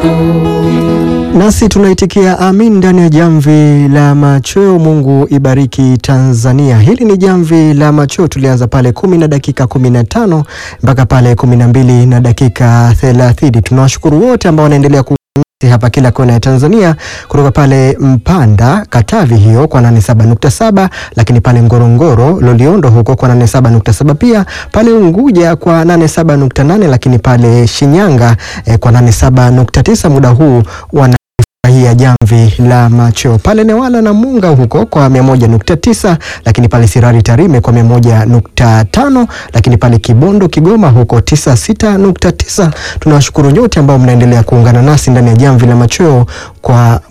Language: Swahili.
Nasi tunaitikia amin ndani ya jamvi la machweo. Mungu ibariki Tanzania. Hili ni jamvi la machweo, tulianza pale kumi na dakika kumi na tano mpaka pale kumi na mbili na dakika thelathini. Tunawashukuru wote ambao wanaendelea ku hapa kila kona ya Tanzania kutoka pale Mpanda Katavi hiyo kwa 87.7, lakini pale Ngorongoro Loliondo huko kwa 87.7, pia pale Unguja kwa 87.8, lakini pale Shinyanga eh, kwa 87.9. Muda huu wana hii jamvi la macho pale Newala na Munga huko kwa 101.9, lakini pale Sirari Tarime kwa 101.5, lakini pale Kibondo Kigoma huko 96.9. Tunawashukuru nyote ambao mnaendelea kuungana nasi ndani ya jamvi la machweo kwa